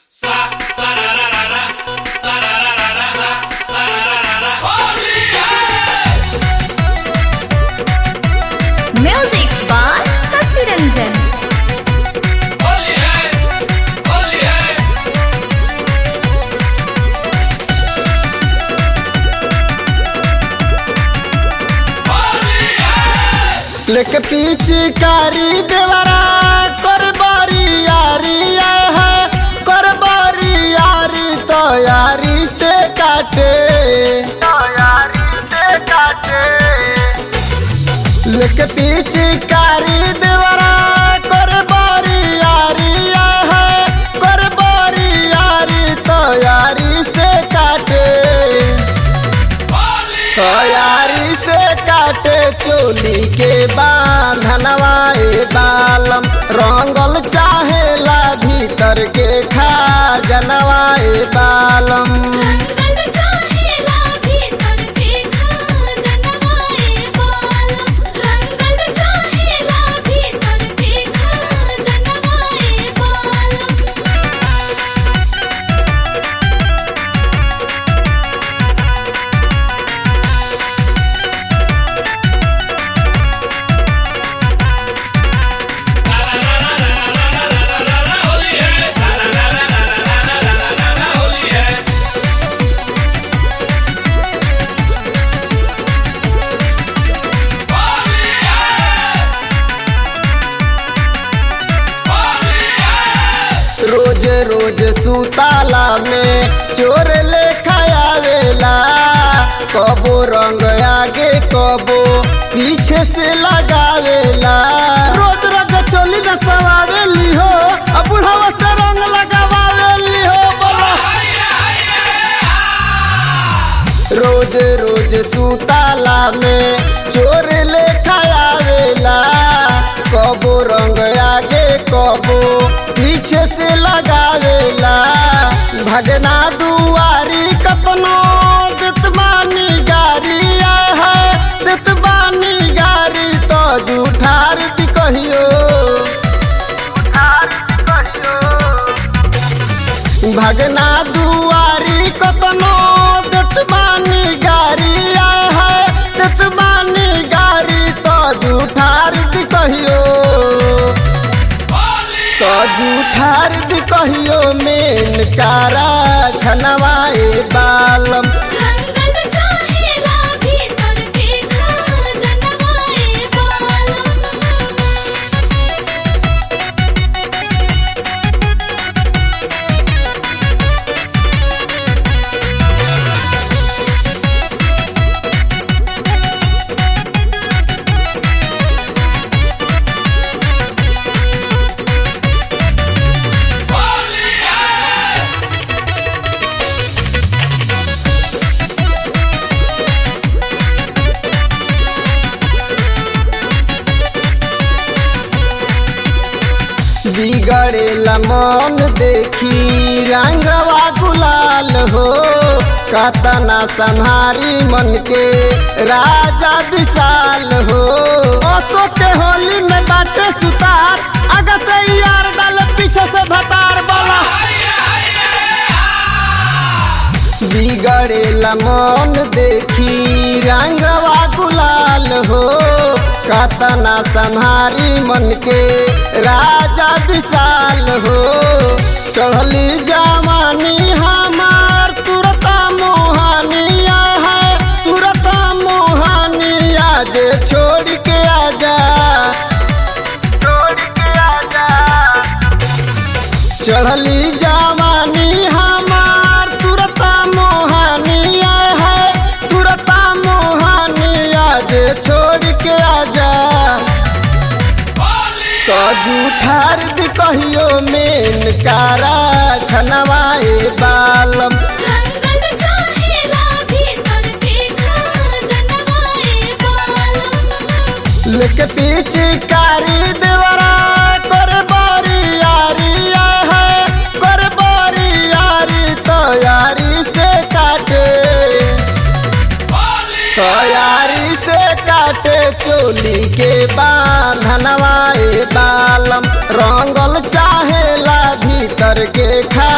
music by Shashi Ranjan Holi है होली है होली है लेके पिचकारी देवरा कर बारी यारी आए है कर बारी यारी तो यारी से काटे तो यारी से काटे लेके पिचकारी देवरा कर बारी यारी आए है कर बारी यारी तो यारी से काटे तैयारी से काटे चोली के बांधनवाए बालम रंगल चाहेला भीतर के खा जनवाए बालम रंगल चाहेला भीतर के खा जनवाए बालम रंगल चाहेला भीतर के खा जनवाए बालम होली है होली है होली है रोज रोज सुताला में चोर ले आवेला कबो रंग आगे कबो पीछे से लगावेला रोज रोज चोली न सवावेली हो अब बुढ़ावा से रंग लगावेली हो बोला रोज रोज सुताला में चोर ले आवेला कबो रंग आगे कबो पीछे से लगावेला भगना दुआरी कतनो दितबानी गारी आए है दितबानी गारी तो जूठार दी कहियो भगना दुआरी कतनो दतबानी गारी आए है दतबानी गारी तो जूठार दी कहियो तो जूठार दी कहियो मेन कारा खनवाए बालम रंगल चाहेला भीतर के खा जनवाए बालम होली है बिगड़ेला मन देखी रंगवा गुलाल हो कतना संहारी मन के राजा विशाल हो ओसो के होली में बाटे सुतार आगे से यार डाल पीछे से भतार बोला बिगड़ेला मन देखी रंगवा गुलाल हो कतना संहारी मन के राजा विशाल हो चढ़ली जवानी हमार तुरता मोहानिया है तुरता मोहानिया जे छोड़ के आजा छोड़ के आजा चढ़ली जवानी हमार तुरता मोहानिया है तुरता मोहानिया जे छोड़ के आजा तो जूठार दी कहियो मेन कारा खनवाए बालम रंगल चाहेला भीतर के खा जनवाए बालम लेके पीछे कारी देवरा कर बारी यारी आए है कर बारी यारी तो यारी से काटे तैयारी से काटे चोली के बांधनवाए बालम रंगल चाहेला भीतर के खा